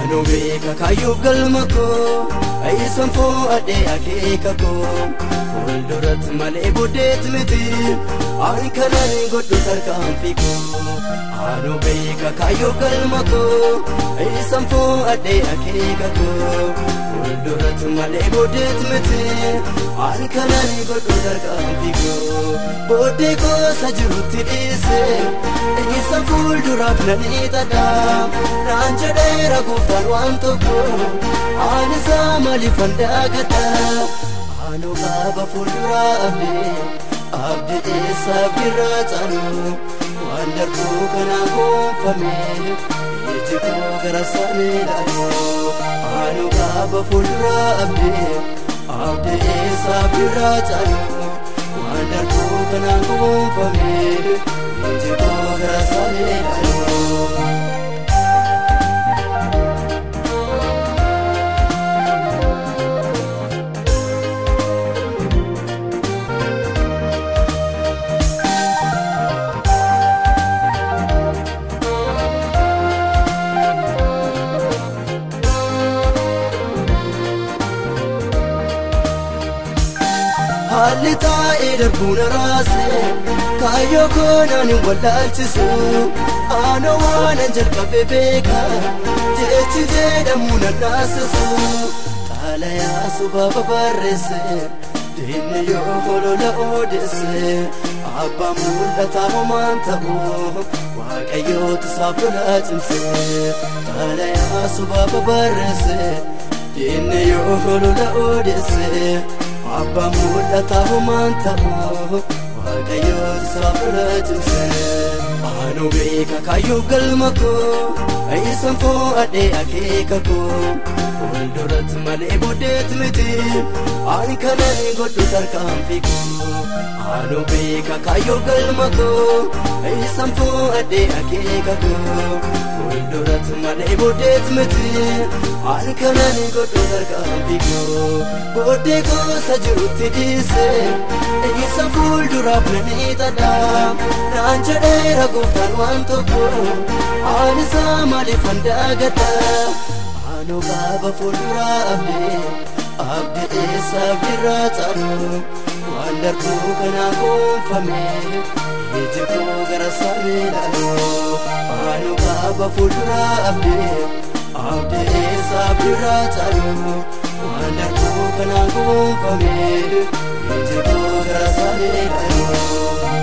Anuu beeka kaayyuuf galma koo Ayyisan foo'adhee akeeka koo Fuulduratti malee booddeetti miti Ani kanan godhu tarkaanfii koo Anuu beeka kaayyuuf galma koo Ayyisan foo'adhee akeeka koo Fuulduratti malee booddeetti miti Ani kanan godhu tarkaanfii koo Booddee goosa jirutti dhiise Ayyisan fuulduraaf nan hiixadha Naan jedheera gooftaan waan tokko Ani isaa maaliif handaagadha Anuu qaaba fuulduraa abdii Abdii eessa abdiirraa caanu Waan darbuu kanaan gonfame Iji koo gara isaanii ilaalu Anuu qaaba fuulduraa abdii Abdii eessa abdiirraa caanu Waan darbuu kanaan gonfame Iji koo gara isaanii ilaalu haalli taa'ee darbuun raase kaayyoo koonaan hin wallaalchisu aanoo waanan jalqabe beeka jechi jedhamu nan naasisu xaalayaa subaaba barreesse diinni yoo holola odeesse abbaan mul'ataa homaan ta'u waaqayyoota isaaf lolaa cimse xaalayaa subaaba barreesse diinni yoo holola odeesse abbaan mul'ataa homaan ta'u waaqayyoon isaaf irra cimse anuu beeka kaayyuuf galma koo ayyisan foo'adhee akeeka koo fuulduratti malee booddeetti miti ani kanan godhu tarkaanfii koo anuu beeka kaayyuuf galma koo ayyisan foo'adhee akeeka koo fuulduratti malee booddeetti miti ani kanan godhu tarkaanfii koo booddee goosa jirutti dhiise eessa fuulduraaf nan hiixadha naan jedheera gooftaan waan tokko ani isaa maaliif handaagadha anuu qaaba fuulduraa abdii abdii eessa abdiirraa caalu waan darbuu kanaan gonfame iji koo gara isaanii ilaalu anuu qaaba fuulduraa abdii abdii eessa abdiirraa caalu waan darbuu kanaan gonfame iji koo gara isaanii ilaalu.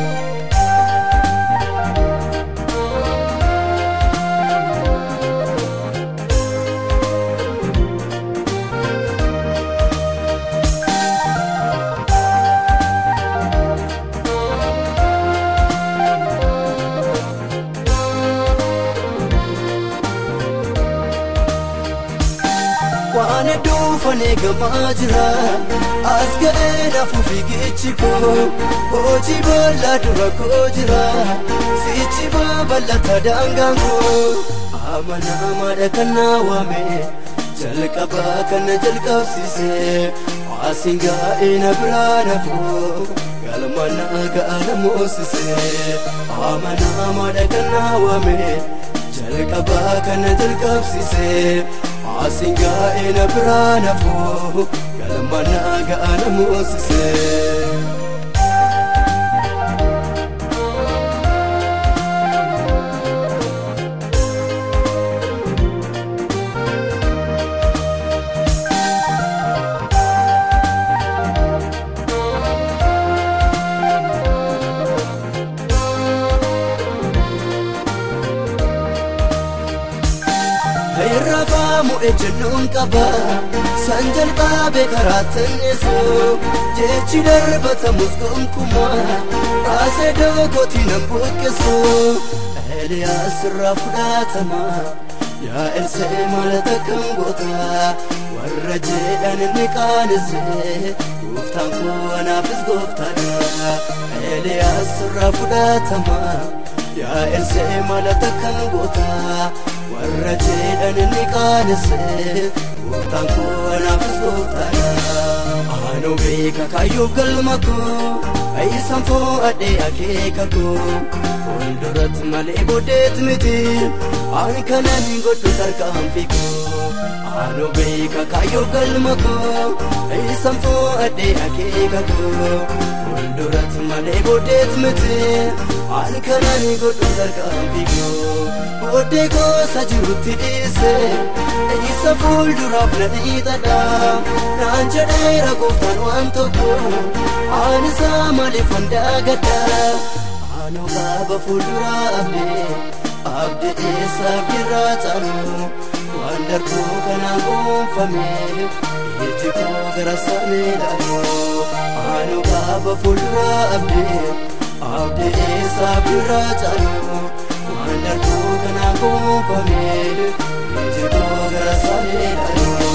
waan hedduu faneegamaa jira as ga'ee nafu fiigichi koo hojii bal'aa dura koo jira sichi babal'ata daangaan koo amanamaadha kan naa waame jalqabaa kana jalqabsiise asiin gaa'ee na biraa nafuu galma naa ga'a na moosise amanamaadha kan naa waame jalqabaa kana jalqabsiise asiin gaa'ee na biraa nafuu galma naa ga'a na moosise. irrafaamu ejjennoon qaba san jalqabe karaatti innisu jechi darbatamus gonkumaa raasee dookotii nan buqqisu eeliyaas irraa fudhatama yaa elsee malata kan goota warra jedhan inni qaanise gooftaan koo anaafis gooftaadha eeliyaas irraa fudhatama yaa elsee malata kan goota warra jedhan inni qaanise gooftaan koo anaafis gooftaadha anuu beeka kaayyuuf galma koo ayyisan foo'adhee akeeka koo fuulduratti malee booddeet miti ani kanan godhu tarkaanfii koo aanoo beeka kaayyoo galma koo isaan fo'adhee akeeka koo fuulduratti malee booddeet miti ani kanan godhu tarkaanfii koo booddee goosa jirutti dhiise isa fuulduraaf na dhiixadha naan jedheera gooftaan waan tokko ani isaa maaliif handaagadha aanoo qaaba fuulduraa abdee abdee eessaaf jirraa caanu waan darbuu kanaan gonfame iji koo gara samii laalu aanoo qaaba fuulduraa abdee abdee eessaaf jirraa caanu waan darbuu kanaan gonfame iji koo gara samii laalu.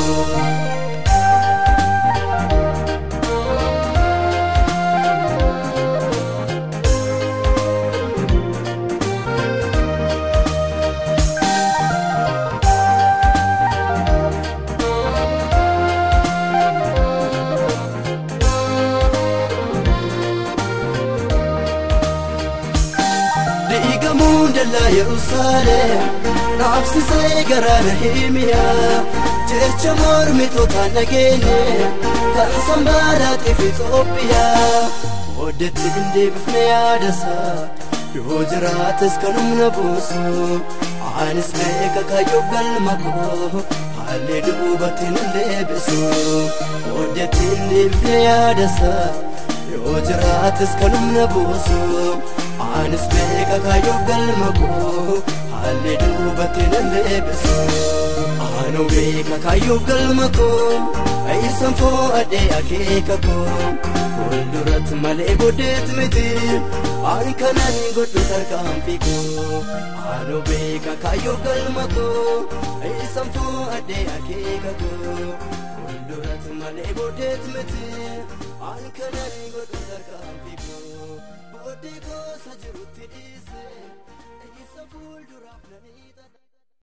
diigamuun dallaa yerusaalem dhaabsisee garaa nahimiyaa jecha mormitootaan dhageenye kan sanbaadhaatiif itoophiyaa booddeetti hin deebifne yaadasaa yoo jiraates kan humna buusu anis beeka kaayyoof galma koo haalli duubatti nan deebisu booddeetti hin deebifne yaadasaa yoo jiraates kan humna buusu anis beeka kaayyoof galma koo haalli duubatti nan deebisu aanoo beeka kaayyoof galma koo isaan fo'adhee akeeka koo fuulduratti malee booddeet miti ani kanan godhu tarkaanfii koo aanoo beeka kaayyoof galma koo isaan fo'adhee akeeka koo fuulduratti malee booddeet miti ani kanan godhu tarkaanfii koo booddee goosa jirutti dhiise isa fuulduraaf nan